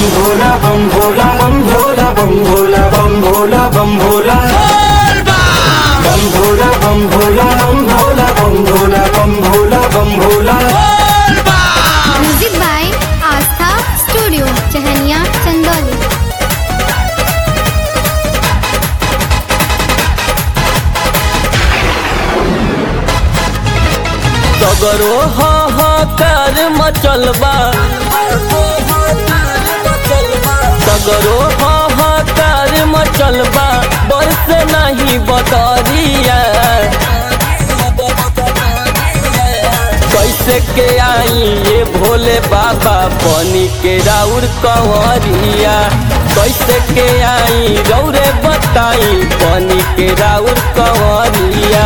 भोला बम भोला बम भोला बम भोला बम भोला बम भोला बम भोला बम भोला बम भोला बम भोला बम भोला बम Bhola music by Aastha studio Chahaniya Chandauli सगरो हाहाकार मचलबा सगरो हाहाकार मचलबा बरस नहीं बतरिया कैसे के आई ये भोले बाबा बनी के राउर कंवरिया कैसे के आई रौरे बताई बनी के राउर कंवरिया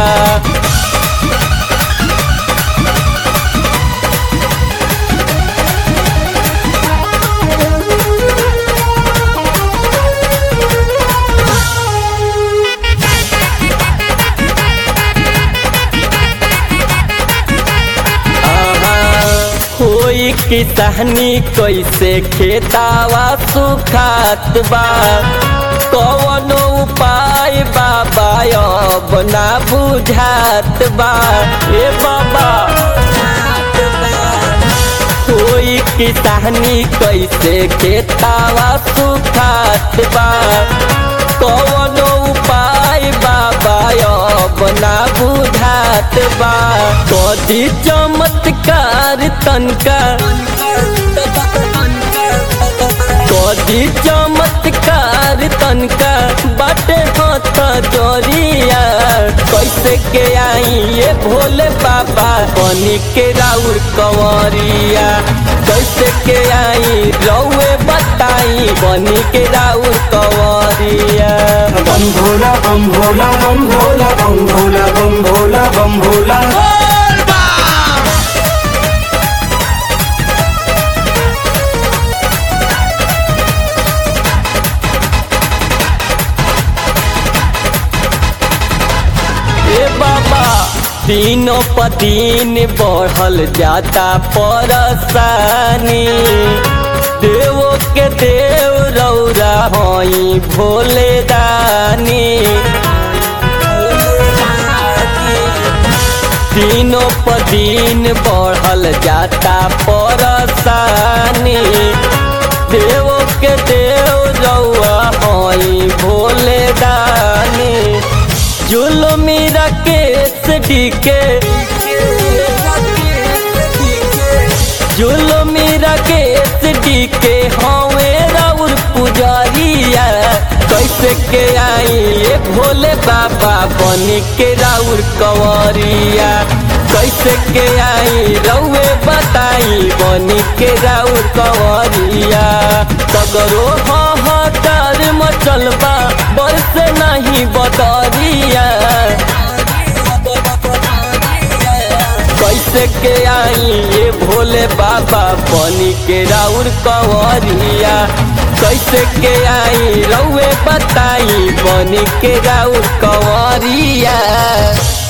होई किसानी कैसे खेतावा सुखात बा कवनो उपाय बाबा अब ना बुझात बा ए बाबा होई किसानी कैसे खेतावा सुखात बा कवनो उपाय बाबा अब ना बुझात बा कदी चमत्कार तनका कदी चमत्कार तनका बाटे हाथ जोरिया कैसे के आई ये भोले बाबा बनी के राउर कंवरिया कैसे के आई रौए बताई बनी के राउर कंवरिया बम भोला बम भोला बम भोला बम भोला बम भोला बम भोला ए बाबा तीनों पदीन बढ़ल जाता परसानी देवो के देव रौरा हई भोले दानी तीनों पदीन बढ़ल जाता परसानी देवो के देव रौआ हई भोले दानी जुलमी राकेश डीके जुलमी राकेश डीके हवे राउर पुजारिया कैसे के आई ये भोले बाबा बनी के राउर कंवरिया कैसे के आई रउए बताई बनी के राउर कंवरिया सगरो हाहाकार मचलबा बरस नहीं बतरिया कैसे के आई ये भोले बाबा बनी के राउर कंवरिया कैसे के आई रउए बताई बनी के राउर कंवरिया